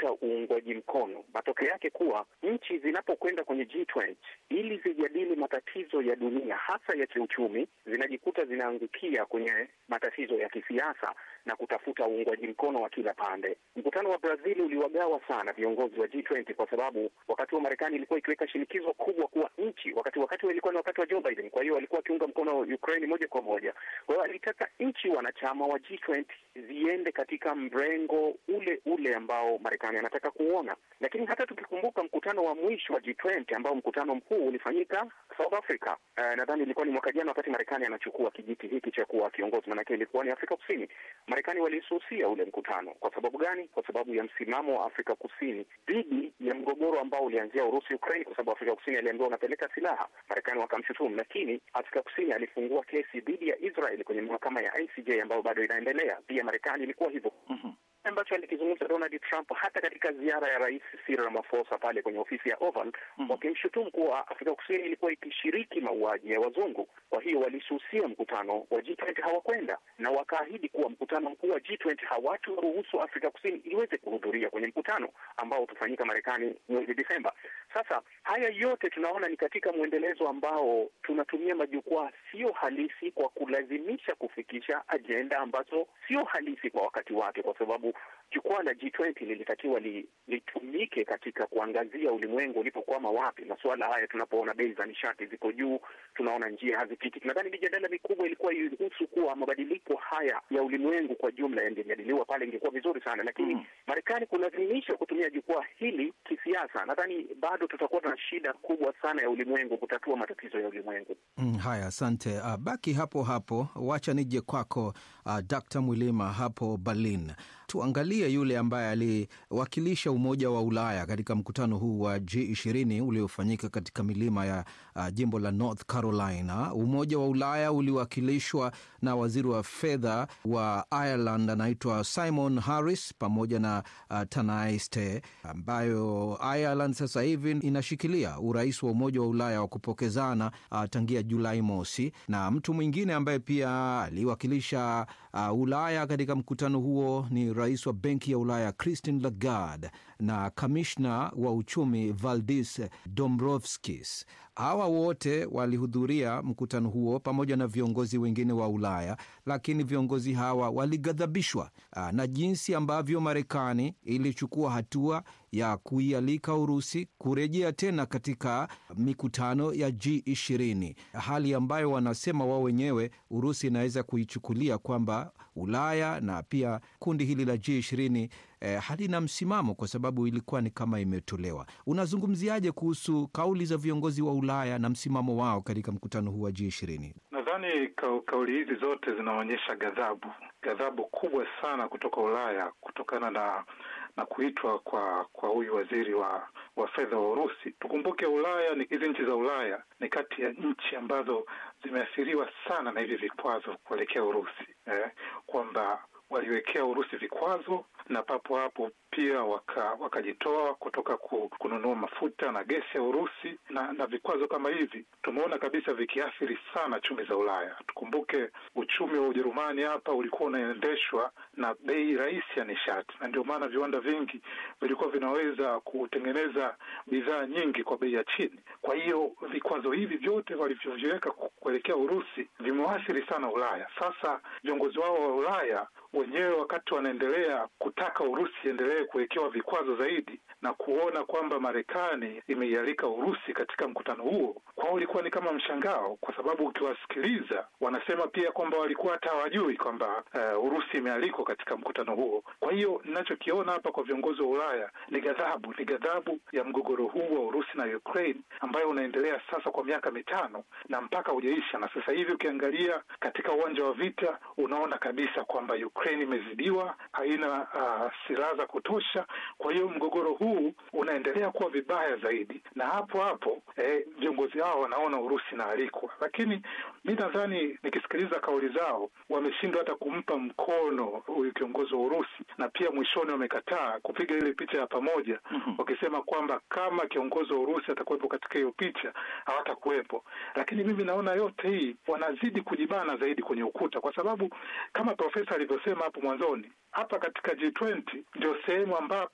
kutafuta uungwaji mkono. Matokeo yake kuwa nchi zinapokwenda kwenye G20 ili zijadili matatizo ya dunia hasa ya kiuchumi, zinajikuta zinaangukia kwenye matatizo ya kisiasa na kutafuta uungwaji mkono wa kila pande. Mkutano wa Brazil uliwagawa sana viongozi wa G20 kwa sababu wakati wa Marekani ilikuwa ikiweka shinikizo kubwa kuwa nchi wakati wakati ilikuwa ni wakati wa Joe Biden, kwa hiyo walikuwa wakiunga mkono Ukraine moja kwa moja. Kwa hiyo alitaka nchi wanachama wa G20 ziende katika mrengo ule ule ambao Marekani anataka kuona. Lakini hata tukikumbuka mkutano wa mwisho wa G20 ambao mkutano mkuu ulifanyika South Africa, uh, nadhani ilikuwa ni mwaka jana, wakati Marekani anachukua kijiti hiki cha kuwa kiongozi, maanake ilikuwa ni Afrika Kusini. Marekani walisusia ule mkutano. Kwa sababu gani? Kwa sababu ya msimamo wa Afrika Kusini dhidi ya mgogoro ambao ulianzia Urusi Ukraine, kwa sababu Afrika Kusini aliambiwa unapeleka silaha, Marekani wakamshutumu. Lakini Afrika Kusini alifungua kesi dhidi ya Israel kwenye mahakama ya ICJ ambayo bado inaendelea. Pia Marekani ilikuwa hivyo mm-hmm ambacho alikizungumza Donald Trump hata katika ziara ya Rais Cyril Ramaphosa pale kwenye ofisi ya Oval mm -hmm. wakimshutumu kuwa Afrika Kusini ilikuwa ikishiriki mauaji ya wazungu. Kwa hiyo walisusia mkutano wa G20, hawakwenda na wakaahidi kuwa mkutano mkuu wa G20 hawataruhusu Afrika Kusini iweze kuhudhuria kwenye mkutano ambao utafanyika Marekani mwezi Desemba. Sasa haya yote tunaona ni katika mwendelezo ambao tunatumia majukwaa sio halisi kwa kulazimisha kufikisha ajenda ambazo sio halisi kwa wakati wake, kwa sababu jukwaa la G20 lilitakiwa li, litumike katika kuangazia ulimwengu ulipokwama wapi. Masuala haya tunapoona bei za nishati ziko juu, tunaona njia hazipiti. Nadhani mijadala mikubwa ilikuwa ihusu kuwa mabadiliko haya ya ulimwengu kwa jumla yangejadiliwa pale, ingekuwa vizuri sana, lakini mm, Marekani kulazimisha kutumia jukwaa hili kisiasa, nadhani bado tutakuwa na shida kubwa sana ya ulimwengu kutatua matatizo ya ulimwengu. Mm, haya, asante. Uh, baki hapo hapo, wacha nije kwako uh, Dr. Mwilima hapo Berlin. Tuangalie yule ambaye aliwakilisha Umoja wa Ulaya katika mkutano huu wa G20 uliofanyika katika milima ya uh, jimbo la North Carolina. Umoja wa Ulaya uliwakilishwa na waziri wa fedha wa Ireland anaitwa Simon Harris pamoja na uh, Tanaiste, ambayo Ireland sasa hivi inashikilia urais wa Umoja wa Ulaya wa kupokezana uh, tangia Julai mosi, na mtu mwingine ambaye pia aliwakilisha uh, Ulaya katika mkutano huo ni rais wa Benki ya Ulaya Christine Lagarde na kamishna wa uchumi Valdis Dombrovskis. Hawa wote walihudhuria mkutano huo pamoja na viongozi wengine wa Ulaya, lakini viongozi hawa walighadhabishwa na jinsi ambavyo Marekani ilichukua hatua ya kuialika Urusi kurejea tena katika mikutano ya G20, hali ambayo wanasema wao wenyewe Urusi inaweza kuichukulia kwamba Ulaya na pia kundi hili la G20 eh, halina msimamo kwa sababu ilikuwa ni kama imetolewa. Unazungumziaje kuhusu kauli za viongozi wa Ulaya na msimamo wao katika mkutano huu wa G20? Nadhani ka, kauli hizi zote zinaonyesha ghadhabu, ghadhabu kubwa sana kutoka Ulaya kutokana na na kuitwa kwa kwa huyu waziri wa wa fedha wa Urusi. Tukumbuke Ulaya ni hizi nchi za Ulaya ni kati ya nchi ambazo zimeathiriwa sana na hivi vikwazo kuelekea Urusi eh, kwamba waliwekea Urusi vikwazo na papo hapo pia wakajitoa waka kutoka ku, kununua mafuta na gesi ya Urusi na, na vikwazo kama hivi tumeona kabisa vikiathiri sana chumi za Ulaya. Tukumbuke uchumi wa Ujerumani hapa ulikuwa unaendeshwa na bei rahisi ya nishati, na ndio maana viwanda vingi vilikuwa vinaweza kutengeneza bidhaa nyingi kwa bei ya chini. Kwa hiyo vikwazo hivi vyote walivyoviweka kuelekea Urusi vimewaathiri sana Ulaya. Sasa viongozi wao wa Ulaya wenyewe wakati wanaendelea kutaka Urusi iendelee kuwekewa vikwazo zaidi na kuona kwamba Marekani imeialika Urusi katika mkutano huo, kwao ulikuwa ni kama mshangao, kwa sababu ukiwasikiliza wanasema pia kwamba walikuwa hata hawajui kwamba uh, Urusi imealikwa katika mkutano huo. Kwa hiyo ninachokiona hapa kwa viongozi wa Ulaya ni ghadhabu, ni ghadhabu ya mgogoro huu wa Urusi na Ukraine ambayo unaendelea sasa kwa miaka mitano na mpaka hujaisha, na sasa hivi ukiangalia katika uwanja wa vita unaona kabisa kwamba Ukraine imezidiwa, haina uh, silaha za kutosha. Kwa hiyo mgogoro huu unaendelea kuwa vibaya zaidi, na hapo hapo viongozi eh, hao wanaona Urusi inaalikwa, lakini mi nadhani nikisikiliza kauli zao wameshindwa hata kumpa mkono huyu kiongozi wa Urusi, na pia mwishoni wamekataa kupiga ile picha ya pamoja mm -hmm. wakisema kwamba kama kiongozi wa Urusi atakuwepo katika hiyo picha hawatakuwepo. Lakini mimi naona yote hii wanazidi kujibana zaidi kwenye ukuta, kwa sababu kama profesa alivyosema hapo mwanzoni, hapa katika G20 ndio sehemu ambapo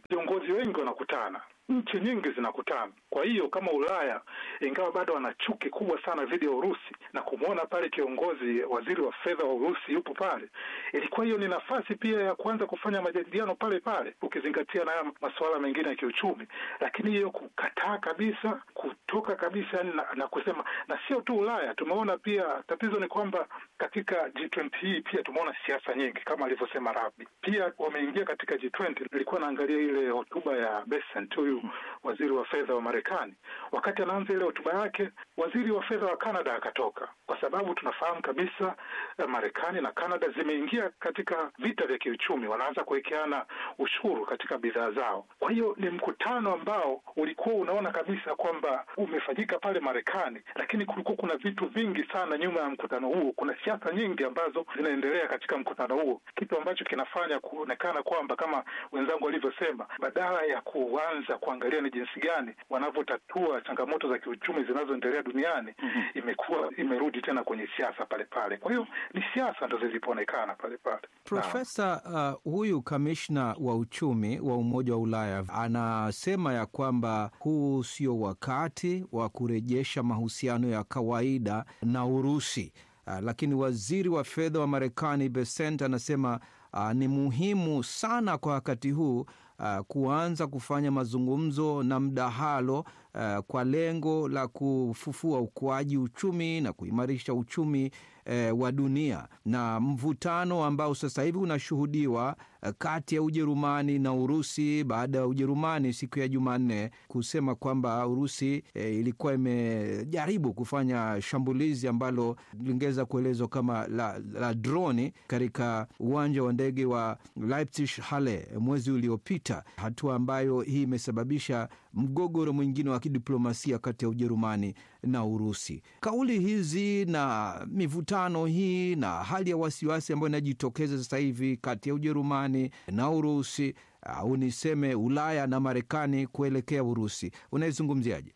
viongozi wengi wanakutana nchi nyingi zinakutana. Kwa hiyo kama Ulaya, ingawa bado wana chuki kubwa sana dhidi ya Urusi na kumwona pale kiongozi, waziri wa fedha wa Urusi yupo pale, ilikuwa hiyo ni nafasi pia ya kuanza kufanya majadiliano pale pale, ukizingatia na masuala mengine ya kiuchumi. Lakini hiyo kukataa kabisa, kutoka kabisa na, na kusema, na sio tu Ulaya, tumeona pia tatizo ni kwamba katika G20 hii pia tumeona siasa nyingi kama alivyosema Rabi, pia wameingia katika G20. Nilikuwa naangalia ile hotuba ya Bessent huyu waziri wa fedha wa Marekani. Wakati anaanza ile hotuba yake, waziri wa fedha wa Canada akatoka, kwa sababu tunafahamu kabisa Marekani na Canada zimeingia katika vita vya kiuchumi, wanaanza kuwekeana ushuru katika bidhaa zao. Kwa hiyo ni mkutano ambao ulikuwa unaona kabisa kwamba umefanyika pale Marekani, lakini kulikuwa kuna vitu vingi sana nyuma ya mkutano huo. Kuna siasa nyingi ambazo zinaendelea katika mkutano huo, kitu ambacho kinafanya kuonekana kwamba kama wenzangu walivyosema, badala ya kuanza kuangalia ni jinsi gani wanavyotatua changamoto za kiuchumi zinazoendelea duniani mm -hmm. imekuwa imerudi tena kwenye siasa pale pale. Kwa hiyo ni siasa ndo zilipoonekana pale pale. Profesa, uh, huyu kamishna wa uchumi wa Umoja wa Ulaya anasema ya kwamba huu sio wakati wa kurejesha mahusiano ya kawaida na Urusi. Uh, lakini waziri wa fedha wa Marekani Bessent anasema uh, ni muhimu sana kwa wakati huu Uh, kuanza kufanya mazungumzo na mdahalo uh, kwa lengo la kufufua ukuaji uchumi na kuimarisha uchumi uh, wa dunia. Na mvutano ambao sasa hivi unashuhudiwa uh, kati ya Ujerumani na Urusi baada ya Ujerumani siku ya Jumanne kusema kwamba Urusi uh, ilikuwa imejaribu kufanya shambulizi ambalo lingeweza kuelezwa kama la, la droni katika uwanja wa ndege wa Leipzig Halle mwezi uliopita hatua ambayo hii imesababisha mgogoro mwingine wa kidiplomasia kati ya Ujerumani na Urusi. Kauli hizi na mivutano hii na hali ya wasiwasi ambayo inajitokeza sasa hivi kati ya Ujerumani na Urusi au niseme Ulaya na Marekani kuelekea Urusi, unaizungumziaje?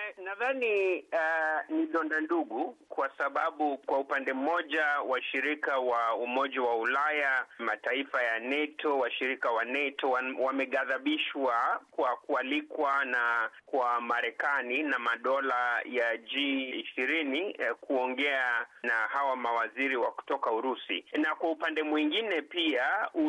Nadhani uh, ni donda ndugu, kwa sababu kwa upande mmoja washirika wa Umoja wa Ulaya, mataifa ya NATO, washirika wa NATO wameghadhabishwa kwa kualikwa na kwa Marekani na madola ya G ishirini eh, kuongea na hawa mawaziri wa kutoka Urusi, na kwa upande mwingine pia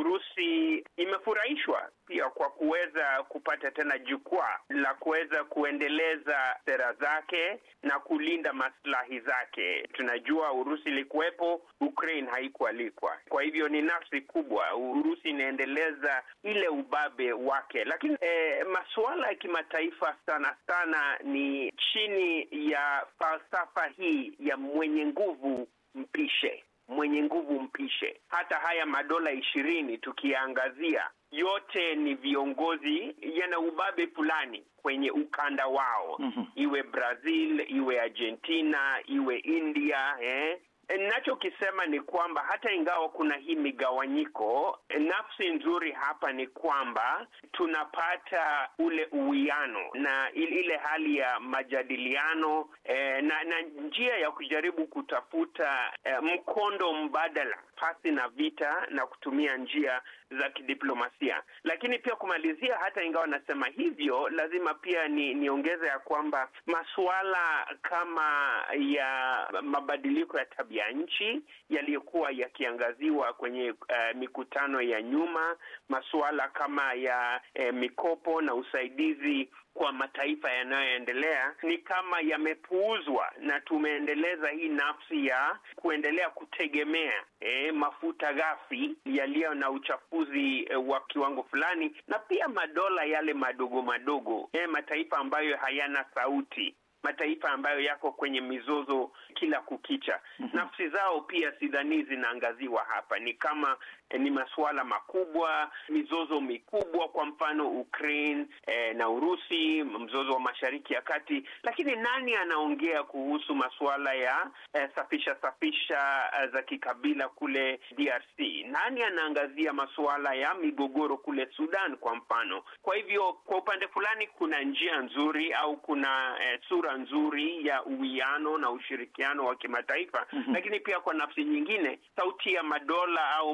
Urusi imefurahishwa pia kwa kuweza kupata tena jukwaa la kuweza kuendeleza sera zake na kulinda maslahi zake. Tunajua Urusi ilikuwepo, Ukraine haikualikwa. Kwa hivyo ni nafsi kubwa, Urusi inaendeleza ile ubabe wake, lakini eh, masuala ya kimataifa sana sana ni chini ya falsafa hii ya mwenye nguvu mpishe mwenye nguvu mpishe. Hata haya madola ishirini tukiangazia, yote ni viongozi yana ubabe fulani kwenye ukanda wao mm -hmm. Iwe Brazil, iwe Argentina, iwe India eh? Ninachokisema ni kwamba hata ingawa kuna hii migawanyiko, nafsi nzuri hapa ni kwamba tunapata ule uwiano na ile hali ya majadiliano eh, na, na njia ya kujaribu kutafuta eh, mkondo mbadala pasi na vita na kutumia njia za kidiplomasia. Lakini pia kumalizia, hata ingawa nasema hivyo, lazima pia ni niongeze ya kwamba masuala kama ya mabadiliko ya tabia nchi yaliyokuwa yakiangaziwa kwenye uh, mikutano ya nyuma, masuala kama ya eh, mikopo na usaidizi kwa mataifa yanayoendelea ni kama yamepuuzwa, na tumeendeleza hii nafsi ya kuendelea kutegemea eh, mafuta ghafi yaliyo na uchafuzi eh, wa kiwango fulani, na pia madola yale madogo madogo eh, mataifa ambayo hayana sauti mataifa ambayo yako kwenye mizozo kila kukicha. mm -hmm. Nafsi zao pia sidhani zinaangaziwa hapa, ni kama eh, ni masuala makubwa, mizozo mikubwa, kwa mfano Ukraine eh, na Urusi, mzozo wa Mashariki ya Kati, lakini nani anaongea kuhusu masuala ya eh, safisha safisha eh, za kikabila kule DRC? Nani anaangazia masuala ya migogoro kule Sudan kwa mfano? Kwa hivyo, kwa upande fulani kuna njia nzuri au kuna eh, sura nzuri ya uwiano na ushirikiano wa kimataifa mm -hmm. Lakini pia kwa nafsi nyingine, sauti ya madola au mbarika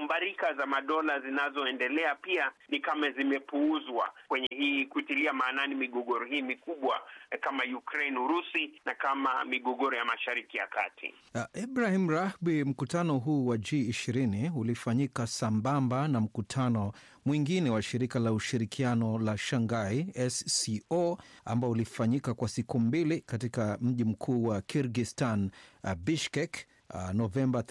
kura za madola zinazoendelea pia ni kama zimepuuzwa kwenye hii kutilia maanani migogoro hii mikubwa kama Ukraine, Urusi na kama migogoro ya Mashariki ya Kati. Uh, Ibrahim Rahbi, mkutano huu wa G20 ulifanyika sambamba na mkutano mwingine wa shirika la ushirikiano la Shanghai SCO ambao ulifanyika kwa siku mbili katika mji mkuu wa Kirgistan, uh, Bishkek uh, Novemba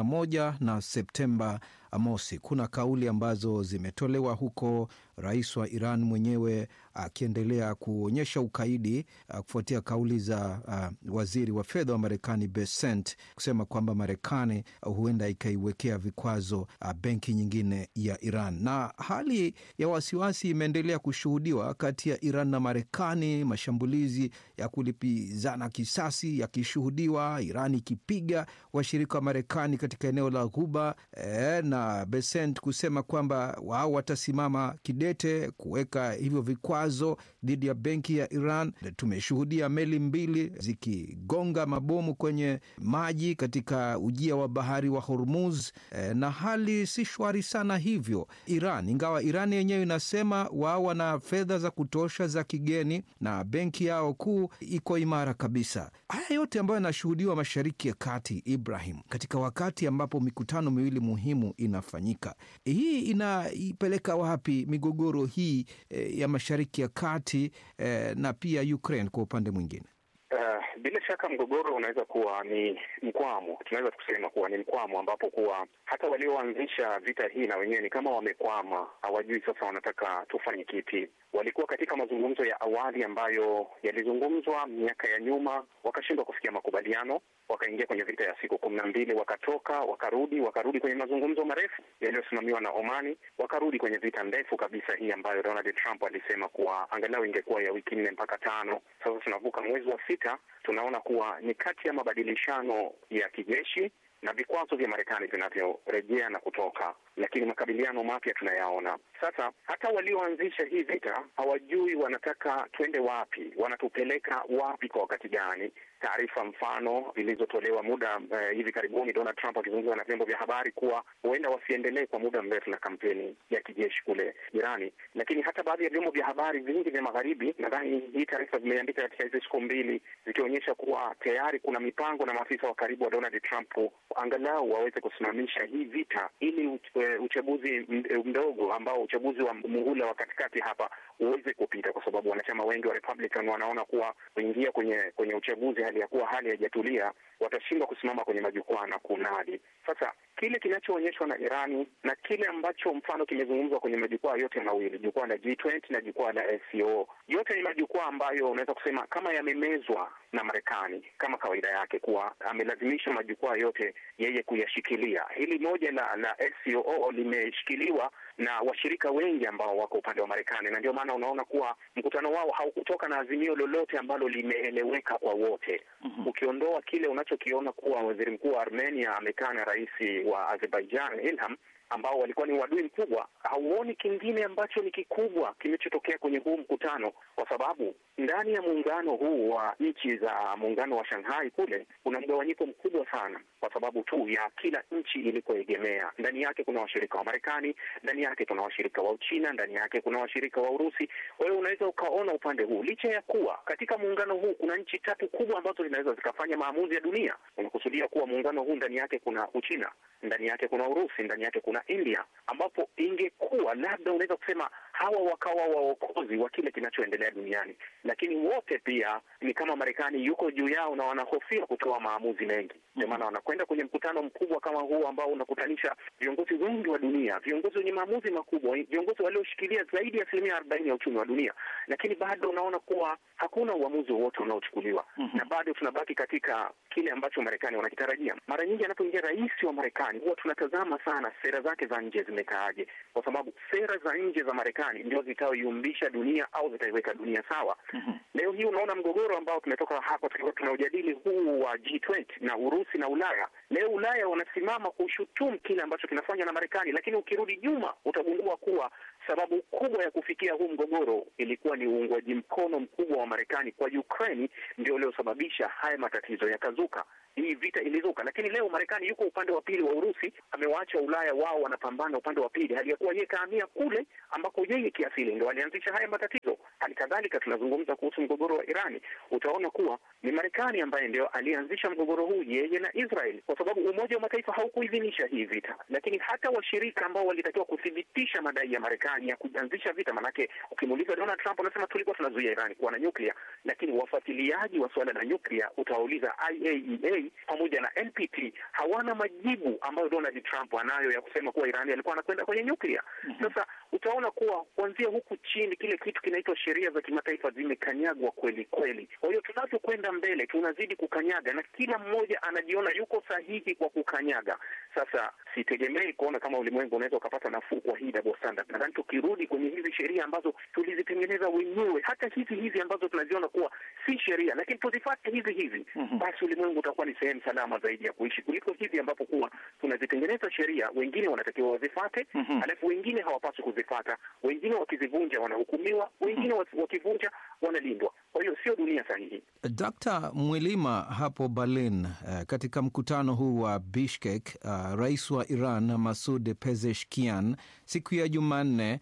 31 na Septemba mosi. Kuna kauli ambazo zimetolewa huko, rais wa Iran mwenyewe akiendelea uh, kuonyesha ukaidi uh, kufuatia kauli za uh, waziri wa fedha wa Marekani Bessent kusema kwamba Marekani uh, huenda ikaiwekea vikwazo uh, benki nyingine ya Iran, na hali ya wasiwasi imeendelea kushuhudiwa kati ya Iran na Marekani, mashambulizi ya kulipizana kisasi yakishuhudiwa, Iran ikipiga washirika wa Marekani katika eneo la Ghuba eh, na Besent kusema kwamba wao watasimama kidete kuweka hivyo vikwazo dhidi ya benki ya Iran. Tumeshuhudia meli mbili zikigonga mabomu kwenye maji katika ujia wa bahari wa Hormuz e, na hali si shwari sana hivyo Iran, ingawa Iran yenyewe inasema wao wana fedha za kutosha za kigeni na benki yao kuu iko imara kabisa. Haya yote ambayo yanashuhudiwa Mashariki ya Kati, Ibrahim, katika wakati ambapo mikutano miwili muhimu inafanyika, hii inaipeleka wapi migogoro hii e, ya Mashariki ya Kati e, na pia Ukraine kwa upande mwingine? Uh, bila shaka mgogoro unaweza kuwa ni mkwamo, tunaweza kusema kuwa ni mkwamo ambapo kuwa hata walioanzisha vita hii na wenyewe ni kama wamekwama, hawajui sasa wanataka tufanye kipi. Walikuwa katika mazungumzo ya awali ambayo yalizungumzwa miaka ya nyuma, wakashindwa kufikia makubaliano, wakaingia kwenye vita ya siku kumi na mbili, wakatoka, wakarudi, wakarudi kwenye mazungumzo marefu yaliyosimamiwa na Omani, wakarudi kwenye vita ndefu kabisa hii ambayo Donald Trump alisema kuwa angalau ingekuwa ya wiki nne mpaka tano. Sasa tunavuka mwezi wa sita, tunaona kuwa ni kati ya mabadilishano ya kijeshi na vikwazo vya Marekani vinavyorejea na kutoka, lakini makabiliano mapya tunayaona sasa. Hata walioanzisha hii vita hawajui wanataka twende wapi, wanatupeleka wapi, kwa wakati gani? Taarifa mfano zilizotolewa muda uh, hivi karibuni, Donald Trump akizungumza na vyombo vya habari kuwa huenda wasiendelee kwa muda mrefu na kampeni ya kijeshi kule Irani, lakini hata baadhi ya vyombo vya habari vingi vya magharibi, nadhani hii taarifa zimeandika katika hizi siku mbili, zikionyesha kuwa tayari kuna mipango na maafisa wa karibu wa Donald Trump angalau waweze kusimamisha hii vita ili uchaguzi mdogo ambao uchaguzi wa muhula wa katikati hapa uweze kupita, kwa sababu wanachama wengi wa Republican wanaona kuwa kuingia kwenye kwenye uchaguzi hali ya kuwa hali haijatulia, watashindwa kusimama kwenye majukwaa na kunadi. Sasa kile kinachoonyeshwa na Irani na kile ambacho mfano kimezungumzwa kwenye majukwaa yote mawili, jukwaa la G20 na jukwaa la SCO, yote ni majukwaa ambayo unaweza kusema kama yamemezwa na Marekani kama kawaida yake, kuwa amelazimisha majukwaa yote yeye kuyashikilia. Hili moja la la SCO limeshikiliwa na washirika wengi ambao wako upande wa Marekani, na ndio maana unaona kuwa mkutano wao haukutoka na azimio lolote ambalo limeeleweka kwa wote. mm -hmm. Ukiondoa kile unachokiona kuwa waziri mkuu wa Armenia amekaa na rais wa Azerbaijan Ilham ambao walikuwa ni uadui mkubwa, hauoni kingine ambacho ni kikubwa kimechotokea kwenye huu mkutano, kwa sababu ndani ya muungano huu wa nchi za muungano wa Shanghai kule kuna mgawanyiko mkubwa sana, kwa sababu tu ya kila nchi ilikoegemea. Ndani yake kuna washirika wa Marekani, ndani yake kuna washirika wa Uchina, ndani yake kuna washirika wa Urusi. Kwa hiyo unaweza ukaona upande huu, licha ya kuwa katika muungano huu kuna nchi tatu kubwa ambazo zinaweza zikafanya maamuzi ya dunia. Unakusudia kuwa muungano huu ndani yake kuna Uchina, ndani yake kuna Urusi, ndani yake kuna India, ambapo ingekuwa labda unaweza kusema hawa wakawa waokozi wa kile kinachoendelea duniani, lakini wote pia ni kama Marekani yuko juu yao na wanahofia kutoa maamuzi mengi. Ndio maana wanakwenda kwenye mkutano mkubwa kama huu ambao unakutanisha viongozi wengi wa dunia, viongozi wenye maamuzi makubwa, viongozi walioshikilia zaidi ya asilimia arobaini ya uchumi wa dunia, lakini bado unaona kuwa hakuna uamuzi wowote unaochukuliwa mm -hmm. na bado tunabaki katika kile ambacho Marekani wanakitarajia. Mara nyingi anapoingia rais wa Marekani huwa tunatazama sana sera zake za nje zimekaaje, kwa sababu sera za nje za Marekani ndio zitaoyumbisha dunia au zitaiweka dunia sawa. mm -hmm. Leo hii unaona mgogoro ambao tumetoka hapa tulikuwa tunaujadili huu wa G20 na Urusi na Ulaya. Leo Ulaya wanasimama kushutumu kile ambacho kinafanywa na Marekani, lakini ukirudi nyuma utagundua kuwa sababu kubwa ya kufikia huu mgogoro ilikuwa ni uungwaji mkono mkubwa wa Marekani kwa Ukraine, ndio uliosababisha haya matatizo yakazuka. Hii vita ilizuka, lakini leo Marekani yuko upande wa pili wa Urusi, amewaacha Ulaya wao wanapambana upande wa pili, hali ya kuwa yeye kahamia kule ambako yeye kiasili ndo alianzisha haya matatizo. Hali kadhalika tunazungumza kuhusu mgogoro wa Irani, utaona kuwa ni Marekani ambaye ndio alianzisha mgogoro huu, yeye na Israel, kwa sababu Umoja wa Mataifa haukuidhinisha hii vita, lakini hata washirika ambao walitakiwa kuthibitisha madai ya Marekani ya kuanzisha vita, manake ukimuuliza Donald Trump anasema tulikuwa tunazuia Irani kuwa na nyuklia, lakini wafuatiliaji wa suala la nyuklia utawauliza IAEA pamoja na NPT hawana majibu ambayo Donald Trump anayo ya kusema kuwa Irani alikuwa anakwenda kwenye nyuklia. Sasa utaona kuwa kuanzia huku chini kile kitu kinaitwa sheria za kimataifa zimekanyagwa kweli kweli. Kwa hiyo tunavyokwenda mbele tunazidi kukanyaga, na kila mmoja anajiona yuko sahihi kwa kukanyaga. Sasa sitegemei kuona kama ulimwengu unaweza ukapata nafuu kwa hii double standard. Nadhani tukirudi kwenye hizi sheria ambazo tulizitengeneza wenyewe, hata hizi hizi ambazo tunaziona kuwa si sheria, lakini tuzifate hizi hizi, basi ulimwengu utakuwa ni sehemu salama zaidi ya kuishi kuliko hizi ambapo kuwa tunazitengeneza sheria, wengine wanatakiwa wazifate, alafu wengine hawapaswi kuzifata, wengine wakizivunja wanahukumiwa, wengine wakivunja wanalindwa. Kwa hiyo sio dunia sahihi. Dkt. Mwilima hapo Berlin, uh, katika mkutano huu wa Bishkek, uh, rais wa Iran Masud Pezeshkian siku ya Jumanne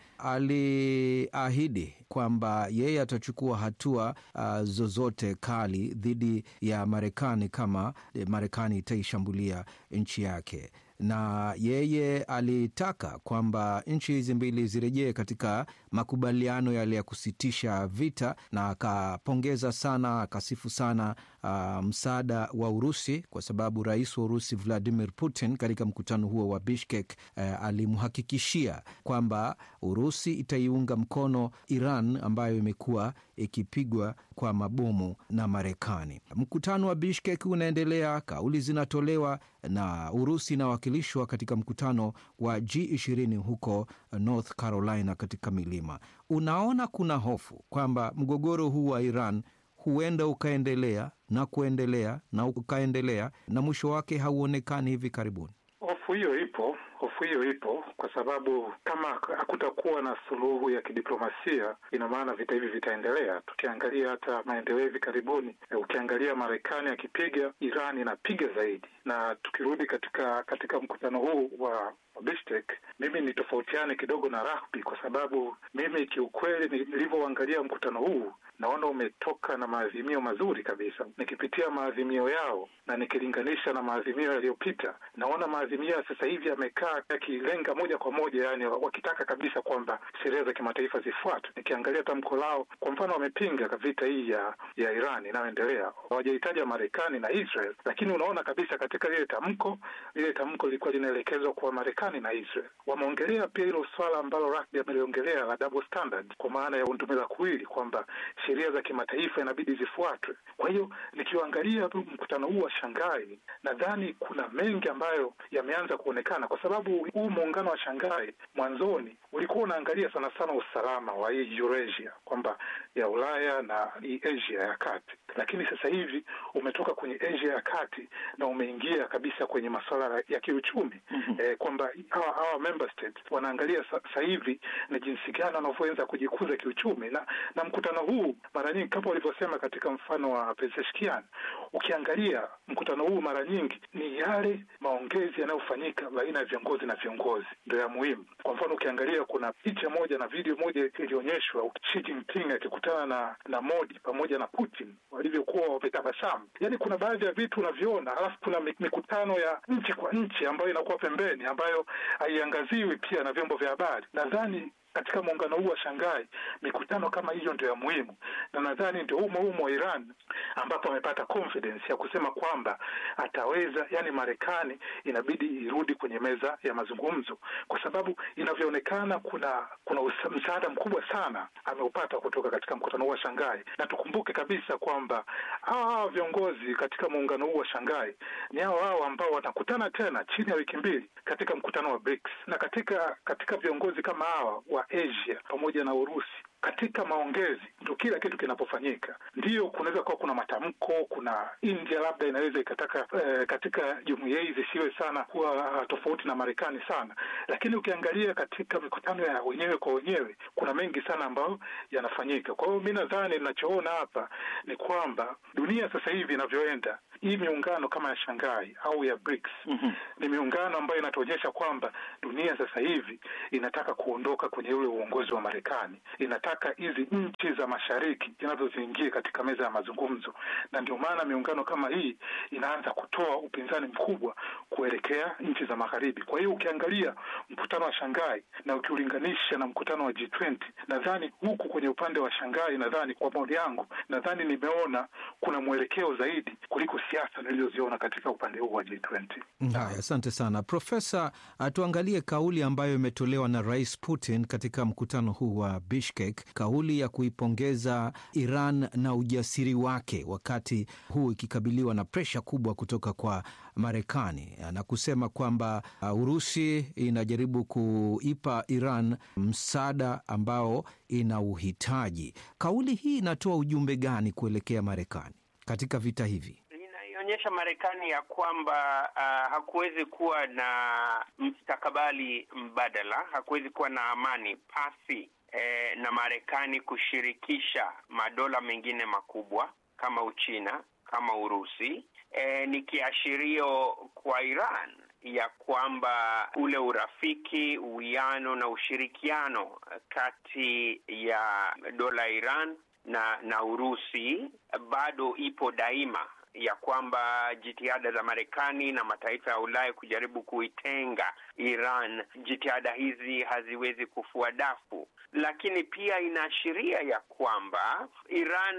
aliahidi kwamba yeye atachukua hatua uh, zozote kali dhidi ya Marekani kama Marekani itaishambulia nchi yake na yeye alitaka kwamba nchi hizi mbili zirejee katika makubaliano yale ya kusitisha vita, na akapongeza sana, akasifu sana uh, msaada wa Urusi kwa sababu rais wa Urusi Vladimir Putin katika mkutano huo wa Bishkek uh, alimhakikishia kwamba Urusi itaiunga mkono Iran ambayo imekuwa ikipigwa kwa mabomu na Marekani. Mkutano wa Bishkek unaendelea, kauli zinatolewa na Urusi inawakilishwa katika mkutano wa G20 huko North Carolina katika milima. Unaona kuna hofu kwamba mgogoro huu wa Iran huenda ukaendelea na kuendelea na ukaendelea na mwisho wake hauonekani hivi karibuni. Hofu hiyo ipo, hofu hiyo ipo kwa sababu kama hakutakuwa na suluhu ya kidiplomasia, ina maana vita hivi vitaendelea. Tukiangalia hata maendeleo hivi karibuni, ukiangalia Marekani akipiga, Iran inapiga zaidi. Na tukirudi katika katika mkutano huu wa Bishkek, mimi ni tofautiane kidogo na Rahbi kwa sababu mimi kiukweli, nilivyoangalia mkutano huu naona umetoka na maazimio mazuri kabisa. Nikipitia maazimio yao na nikilinganisha na maazimio yaliyopita, naona maazimio ya sasa hivi yamekaa yakilenga moja kwa moja, yani wakitaka kabisa kwamba sheria za kimataifa zifuatwe. Nikiangalia tamko lao, kwa mfano, wamepinga vita hii ya ya Iran inayoendelea, hawajahitaja Marekani na Israel, lakini unaona kabisa katika lile tamko, lile tamko lilikuwa linaelekezwa kwa Marekani na Israel. Wameongelea pia hilo swala ambalo Rahbi ameliongelea la double standard, kwa maana ya undumila kuwili kwamba sheria za kimataifa inabidi zifuatwe. Kwa hiyo nikiangalia mkutano huu wa Shanghai, nadhani kuna mengi ambayo yameanza kuonekana, kwa sababu huu muungano wa Shanghai mwanzoni ulikuwa unaangalia sana sana usalama wa hii Eurasia, kwamba ya Ulaya na hii Asia ya kati, lakini sasa hivi umetoka kwenye Asia ya kati na umeingia kabisa kwenye masuala ya kiuchumi mm -hmm. Eh, kwamba hawa hawa member states wanaangalia sasa hivi na jinsi gani wanavyoweza kujikuza kiuchumi, na na mkutano huu mara nyingi kama walivyosema katika mfano wa Pezeshkian, ukiangalia mkutano huu mara nyingi ni yale maongezi yanayofanyika baina ya viongozi na viongozi ndio ya muhimu. Kwa mfano ukiangalia kuna picha moja na video moja ilionyeshwa Xi Jinping akikutana na na Modi pamoja na Putin walivyokuwa wametabasamu. Yaani kuna baadhi ya vitu unaviona, alafu kuna mikutano ya nchi kwa nchi ambayo inakuwa pembeni, ambayo haiangaziwi pia na vyombo vya habari. Nadhani katika muungano huu wa Shanghai mikutano kama hiyo ndio ya muhimu, na nadhani ndio humo humo wa Iran ambapo amepata confidence ya kusema kwamba ataweza, yani Marekani inabidi irudi kwenye meza ya mazungumzo, kwa sababu inavyoonekana kuna kuna msaada mkubwa sana ameupata kutoka katika mkutano huu wa Shanghai, na tukumbuke kabisa kwamba hawa viongozi katika muungano huu wa Shanghai ni hao hao ambao wanakutana tena chini ya wiki mbili katika mkutano wa BRICS, na katika katika viongozi kama hawa wa Asia pamoja na Urusi katika maongezi ndo kila kitu kinapofanyika. Ndiyo, kunaweza kuwa kuna matamko, kuna India labda inaweza ikataka eh, katika jumuiya hii zisiwe sana kuwa tofauti na Marekani sana, lakini ukiangalia katika mikutano ya wenyewe kwa wenyewe kuna mengi sana ambayo yanafanyika. Kwa hiyo mi nadhani ninachoona hapa ni kwamba dunia sasa hivi inavyoenda, hii miungano kama ya Shanghai au ya BRICS Mhm. ni miungano ambayo inatuonyesha kwamba dunia sasa hivi inataka kuondoka kwenye ule uongozi wa Marekani, inataka hizi nchi za mashariki zinazo ziingie katika meza ya mazungumzo, na ndio maana miungano kama hii inaanza kutoa upinzani mkubwa kuelekea nchi za magharibi. Kwa hiyo ukiangalia mkutano wa Shanghai na ukiulinganisha na mkutano wa G20, nadhani huku kwenye upande wa Shanghai, nadhani kwa maoni yangu, nadhani nimeona kuna mwelekeo zaidi kuliko siasa nilizoziona katika upande huu wa G20. Haya, asante sana Profesa. uh, Tuangalie kauli ambayo imetolewa na Rais Putin katika mkutano huu wa Bishkek, kauli ya kuipongeza Iran na ujasiri wake wakati huu ikikabiliwa na presha kubwa kutoka kwa Marekani na kusema kwamba uh, Urusi inajaribu kuipa Iran msaada ambao ina uhitaji. Kauli hii inatoa ujumbe gani kuelekea Marekani katika vita hivi? inaionyesha Marekani ya kwamba uh, hakuwezi kuwa na mstakabali mbadala, hakuwezi kuwa na amani pasi eh, na Marekani kushirikisha madola mengine makubwa kama Uchina, kama Urusi. Eh, ni kiashirio kwa Iran ya kwamba ule urafiki, uwiano na ushirikiano kati ya dola ya Iran na na Urusi bado ipo daima ya kwamba jitihada za Marekani na mataifa ya Ulaya kujaribu kuitenga Iran, jitihada hizi haziwezi kufua dafu, lakini pia inaashiria ya kwamba Iran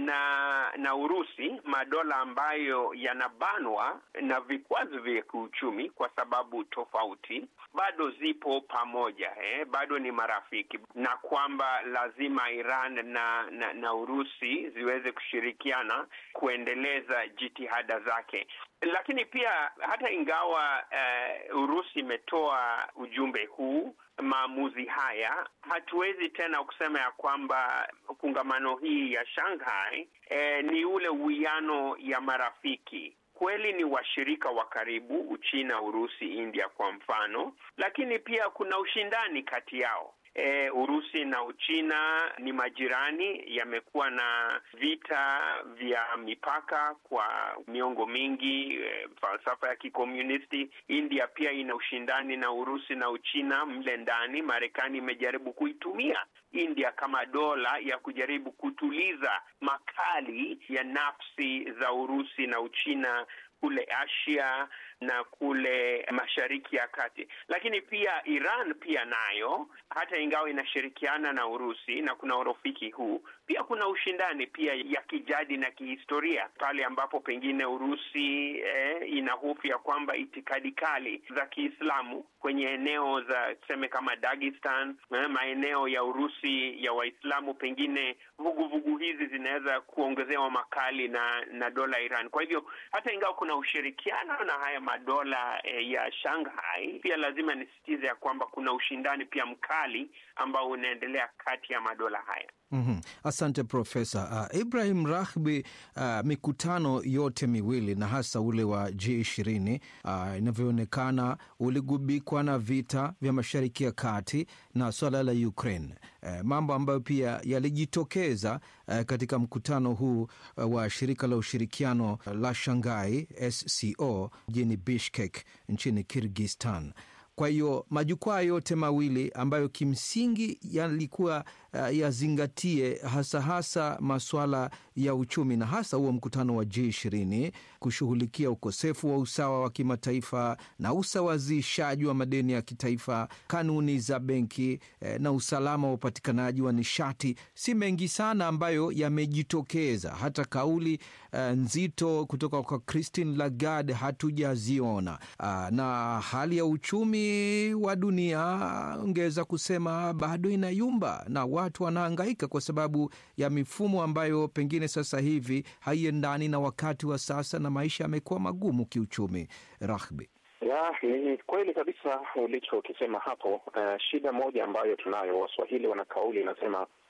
na na Urusi, madola ambayo yanabanwa na vikwazo vya kiuchumi kwa sababu tofauti, bado zipo pamoja eh, bado ni marafiki, na kwamba lazima Iran na na, na Urusi ziweze kushirikiana kuendeleza jitihada zake. Lakini pia hata ingawa uh, Urusi imetoa ujumbe huu, maamuzi haya, hatuwezi tena kusema ya kwamba kongamano hii ya Shanghai eh, ni ule uwiano ya marafiki kweli ni washirika wa karibu, Uchina, Urusi, India kwa mfano, lakini pia kuna ushindani kati yao. E, Urusi na Uchina ni majirani, yamekuwa na vita vya mipaka kwa miongo mingi, e, falsafa ya kikomunisti. India pia ina ushindani na Urusi na Uchina mle ndani. Marekani imejaribu kuitumia India kama dola ya kujaribu kutuliza makali ya nafsi za Urusi na Uchina kule Asia na kule Mashariki ya Kati. Lakini pia Iran pia nayo, hata ingawa inashirikiana na Urusi na kuna urafiki huu, pia kuna ushindani pia ya kijadi na kihistoria, pale ambapo pengine Urusi eh, ina hofu ya kwamba itikadi kali za Kiislamu kwenye eneo za tuseme kama Dagestan, eh, maeneo ya Urusi ya Waislamu, pengine vuguvugu hizi zinaweza kuongezewa makali na na dola Iran. Kwa hivyo hata ingawa kuna ushirikiano na haya madola eh, ya Shanghai, pia lazima nisisitize ya kwamba kuna ushindani pia mkali ambao unaendelea kati ya madola haya. Mm-hmm. Asante Profesa uh, Ibrahim Rahbi. Uh, mikutano yote miwili na hasa ule wa G20 uh, inavyoonekana uligubikwa na vita vya Mashariki ya Kati na swala la Ukraine, uh, mambo ambayo pia yalijitokeza uh, katika mkutano huu uh, wa shirika la ushirikiano la Shanghai SCO mjini Bishkek nchini Kirgistan. Kwa hiyo majukwaa yote mawili ambayo kimsingi yalikuwa uh, yazingatie hasa hasa masuala ya uchumi na hasa huo mkutano wa G20 kushughulikia ukosefu wa usawa wa kimataifa na usawazishaji wa madeni ya kitaifa, kanuni za benki eh, na usalama wa upatikanaji wa nishati. Si mengi sana ambayo yamejitokeza, hata kauli uh, nzito kutoka kwa Christine Lagarde hatujaziona. Uh, na hali ya uchumi wa dunia ongeza kusema bado inayumba na watu wanaangaika kwa sababu ya mifumo ambayo pengine sasa hivi haiendani na wakati wa sasa, na maisha yamekuwa magumu kiuchumi. Rahbi, ya ni kweli kabisa ulichokisema hapo. Uh, shida moja ambayo tunayo, Waswahili wana kauli inasema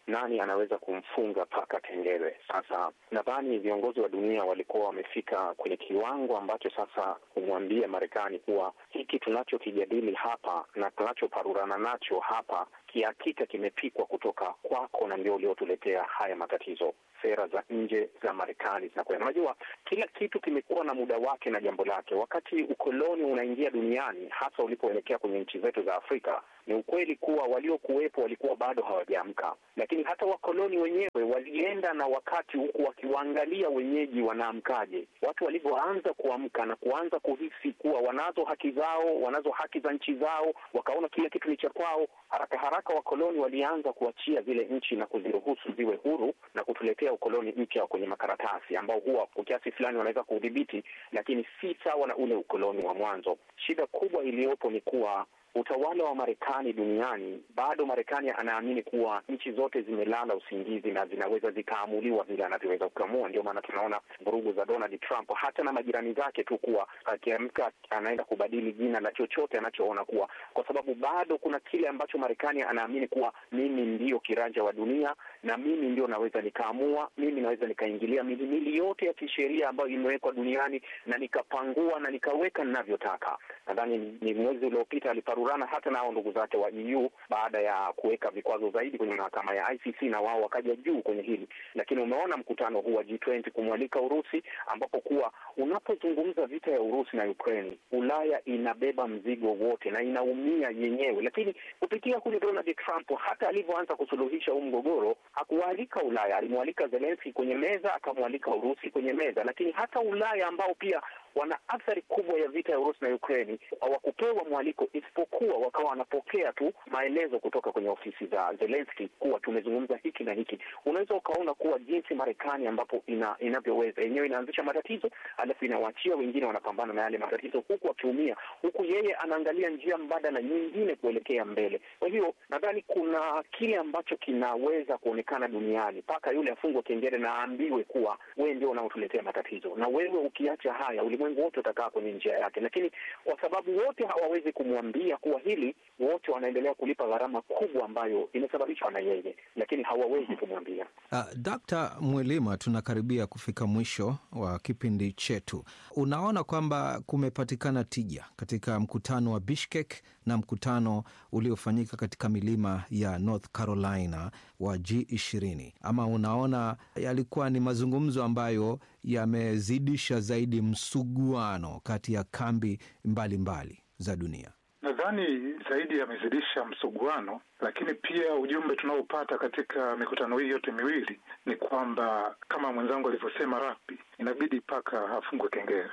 nani anaweza kumfunga paka kengele. Sasa nadhani viongozi wa dunia walikuwa wamefika kwenye kiwango ambacho sasa kumwambia Marekani kuwa hiki tunachokijadili hapa na tunachoparurana nacho hapa kihakika kimepikwa kutoka kwako na ndio uliotuletea haya matatizo. Sera za nje za Marekani zinakwenda. Unajua, kila kitu kimekuwa na muda wake na jambo lake. Wakati ukoloni unaingia duniani, hasa ulipoelekea kwenye nchi zetu za Afrika, ni ukweli kuwa waliokuwepo walikuwa bado hawajaamka, lakini hata wakoloni wenyewe walienda na wakati, huku wakiwaangalia wenyeji wanaamkaje. Watu walivyoanza kuamka na kuanza kuhisi kuwa wanazo haki zao, wanazo haki za nchi zao, wakaona kila kitu ni cha kwao, haraka haraka wakoloni walianza kuachia zile nchi na kuziruhusu ziwe huru na kutuletea ukoloni mpya kwenye makaratasi ambao huwa kwa kiasi fulani wanaweza kuudhibiti, lakini si sawa na ule ukoloni wa mwanzo. Shida kubwa iliyopo ni kuwa utawala wa Marekani duniani bado, Marekani anaamini kuwa nchi zote zimelala usingizi na zinaweza zikaamuliwa vile anavyoweza kuamua. Ndio maana tunaona vurugu za Donald Trump, hata na majirani zake tu, kuwa akiamka anaenda kubadili jina la chochote anachoona kuwa, kwa sababu bado kuna kile ambacho Marekani anaamini kuwa mimi ndio kiranja wa dunia na mimi ndio naweza nikaamua, mimi naweza nikaingilia mihimili yote ya kisheria ambayo imewekwa duniani na nikapangua na nikaweka ninavyotaka. Nadhani ni mwezi uliopita aliparurana hata nao ndugu zake wa EU baada ya kuweka vikwazo zaidi kwenye mahakama ya ICC, na wao wakaja juu kwenye hili. Lakini umeona mkutano huu wa G20 kumwalika Urusi, ambapo kuwa unapozungumza vita ya Urusi na Ukraine, Ulaya inabeba mzigo wote na inaumia yenyewe. Lakini kupitia kule Donald Trump, hata alivyoanza kusuluhisha huu mgogoro, hakuwaalika Ulaya, alimwalika Zelensky kwenye meza, akamwalika Urusi kwenye meza. Lakini hata Ulaya ambao pia wana athari kubwa ya vita ya Urusi na Ukraini hawakupewa mwaliko, isipokuwa wakawa wanapokea tu maelezo kutoka kwenye ofisi za Zelensky kuwa tumezungumza hiki na hiki. Unaweza ukaona kuwa jinsi Marekani ambapo ina, inavyoweza yenyewe inaanzisha matatizo, alafu inawaachia wengine wanapambana na yale matatizo, huku akiumia, huku yeye anaangalia njia mbadala nyingine kuelekea mbele. Kwa hiyo nadhani kuna kile ambacho kinaweza kuonekana duniani mpaka yule afungwe kengele na aambiwe kuwa wewe ndio unaotuletea matatizo, na wewe ukiacha haya ulimwengu wote utakaa kwenye njia yake, lakini kwa sababu wote hawawezi kumwambia kuwa hili, wote wanaendelea kulipa gharama kubwa ambayo imesababishwa na yeye, lakini hawawezi kumwambia. Uh, Dkt. Mwelima, tunakaribia kufika mwisho wa kipindi chetu. Unaona kwamba kumepatikana tija katika mkutano wa Bishkek na mkutano uliofanyika katika milima ya North Carolina wa G20, ama unaona yalikuwa ni mazungumzo ambayo yamezidisha zaidi msuguano kati ya kambi mbalimbali mbali za dunia? Nadhani zaidi yamezidisha msuguano, lakini pia ujumbe tunaopata katika mikutano hii yote miwili ni kwamba kama mwenzangu alivyosema Rapi, inabidi paka afungwe kengele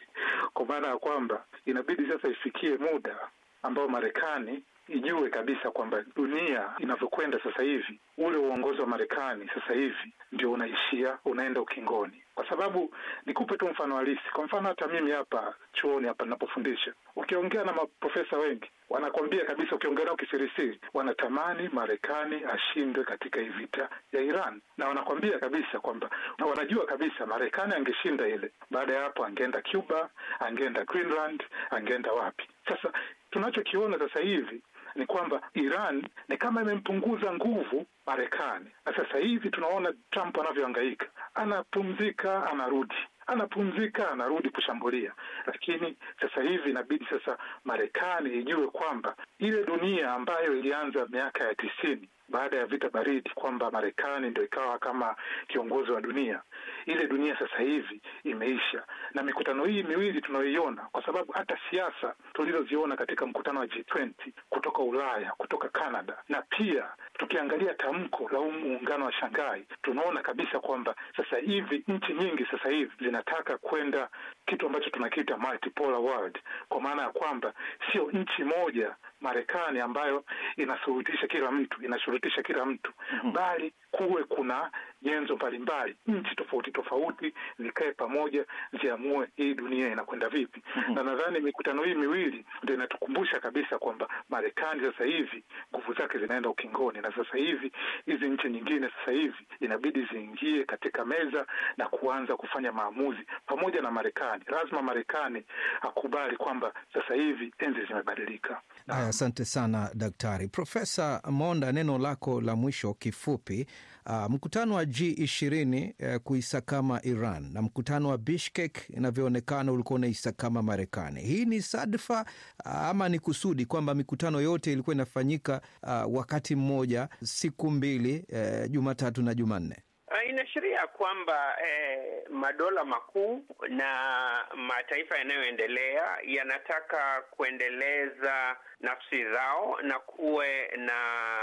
kwa maana ya kwamba inabidi sasa ifikie muda ambao Marekani ijue kabisa kwamba dunia inavyokwenda sasa hivi, ule uongozi wa Marekani sasa hivi ndio unaishia, unaenda ukingoni. Kwa sababu nikupe tu mfano halisi. Kwa mfano, hata mimi hapa chuoni hapa ninapofundisha, ukiongea na maprofesa wengi wanakwambia kabisa, ukiongea nao kisirisiri, wanatamani Marekani ashindwe katika hii vita ya Iran, na wanakwambia kabisa kwamba na wanajua kabisa Marekani angeshinda ile, baada ya hapo angeenda Cuba, angeenda Greenland, angeenda wapi. Sasa tunachokiona sasa hivi ni kwamba Iran ni kama imempunguza nguvu Marekani, na sasa hivi tunaona Trump anavyohangaika, anapumzika, anarudi anapumzika anarudi kushambulia. Lakini sasa hivi inabidi sasa Marekani ijue kwamba ile dunia ambayo ilianza miaka ya tisini baada ya vita baridi, kwamba Marekani ndio ikawa kama kiongozi wa dunia, ile dunia sasa hivi imeisha. Na mikutano hii miwili tunayoiona, kwa sababu hata siasa tulizoziona katika mkutano wa G20 kutoka Ulaya, kutoka Canada, na pia tukiangalia tamko la huu muungano wa Shanghai, tunaona kabisa kwamba sasa hivi nchi nyingi sasa hivi zinataka kwenda kitu ambacho tunakiita multipolar world, kwa maana ya kwamba sio nchi moja Marekani ambayo inashurutisha kila mtu inashurutisha kila mtu mm -hmm. Bali kuwe kuna nyenzo mbalimbali, nchi tofauti tofauti zikae pamoja, ziamue hii dunia inakwenda vipi. Na nadhani mikutano hii miwili ndio inatukumbusha kabisa kwamba Marekani sasa hivi nguvu zake zinaenda ukingoni, na sasa hivi hizi nchi nyingine sasa hivi inabidi ziingie katika meza na kuanza kufanya maamuzi pamoja na Marekani. Lazima Marekani akubali kwamba sasa hivi enzi zimebadilika. Haya, asante sana daktari. Profesa Monda, neno lako la mwisho kifupi. Uh, mkutano wa G20 uh, kuisakama Iran na mkutano wa Bishkek inavyoonekana ulikuwa unaisakama Marekani. Hii ni sadfa uh, ama ni kusudi kwamba mikutano yote ilikuwa inafanyika uh, wakati mmoja siku mbili, uh, Jumatatu na Jumanne? Uh, inaashiria kwamba eh, madola makuu na mataifa yanayoendelea yanataka kuendeleza nafsi zao na kuwe na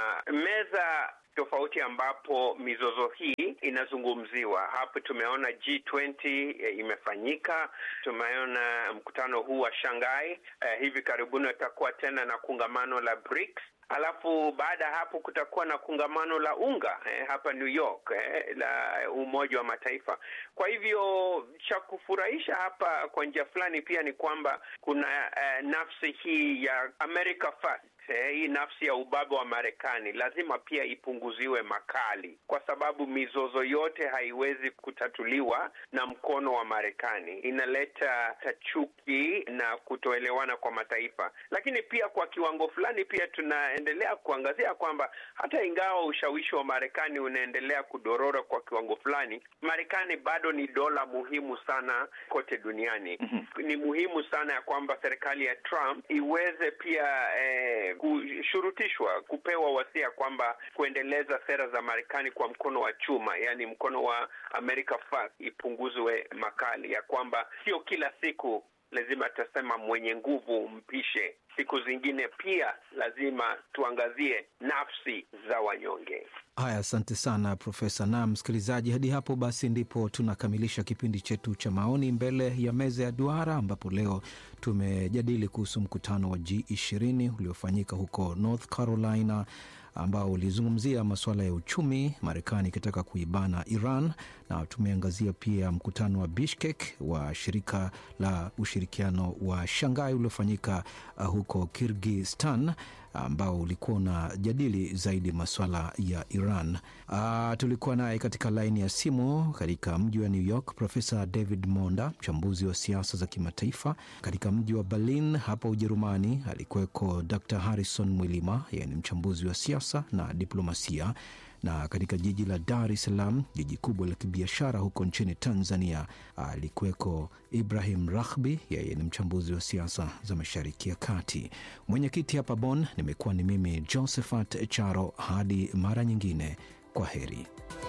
meza tofauti ambapo mizozo hii inazungumziwa. Hapo tumeona G20 eh, imefanyika. Tumeona mkutano huu wa Shanghai eh, hivi karibuni utakuwa tena na kongamano la BRICS. Alafu baada ya hapo kutakuwa na kongamano la unga eh, hapa New York eh, la Umoja wa Mataifa. Kwa hivyo cha kufurahisha hapa kwa njia fulani pia ni kwamba kuna eh, nafsi hii ya America First eh, hii nafsi ya ubabe wa Marekani lazima pia ipunguziwe makali, kwa sababu mizozo yote haiwezi kutatuliwa na mkono wa Marekani. Inaleta chuki na kutoelewana kwa mataifa, lakini pia kwa kiwango fulani pia tunaendelea kuangazia kwamba hata ingawa ushawishi wa Marekani unaendelea kudorora kwa kiwango fulani, Marekani bado ni dola muhimu sana kote duniani. Mm-hmm. Ni muhimu sana ya kwamba serikali ya Trump iweze pia eh, kushurutishwa kupewa wasia kwamba kuendeleza sera za Marekani kwa mkono wa chuma, yaani mkono wa America First ipunguzwe makali, ya kwamba sio kila siku lazima tutasema mwenye nguvu mpishe. Siku zingine pia lazima tuangazie nafsi za wanyonge. Haya, asante sana Profesa. Na msikilizaji, hadi hapo basi ndipo tunakamilisha kipindi chetu cha maoni mbele ya meza ya duara, ambapo leo tumejadili kuhusu mkutano wa G20 uliofanyika huko North Carolina ambao ulizungumzia masuala ya uchumi, Marekani ikitaka kuibana Iran, na tumeangazia pia mkutano wa Bishkek wa shirika la ushirikiano wa Shanghai uliofanyika uh, huko Kirgistan ambao ulikuwa unajadili zaidi masuala ya Iran. Uh, tulikuwa naye katika laini ya simu katika mji wa New York Profesa David Monda, mchambuzi wa siasa za kimataifa. Katika mji wa Berlin hapa Ujerumani alikuweko Dr Harrison Mwilima, yeye ni mchambuzi wa siasa na diplomasia na katika jiji la Dar es Salaam, jiji kubwa la kibiashara huko nchini Tanzania, alikuweko Ibrahim Rahbi, yeye ni mchambuzi wa siasa za Mashariki ya Kati. Mwenyekiti hapa Bonn nimekuwa ni mimi Josephat Charo. Hadi mara nyingine, kwa heri.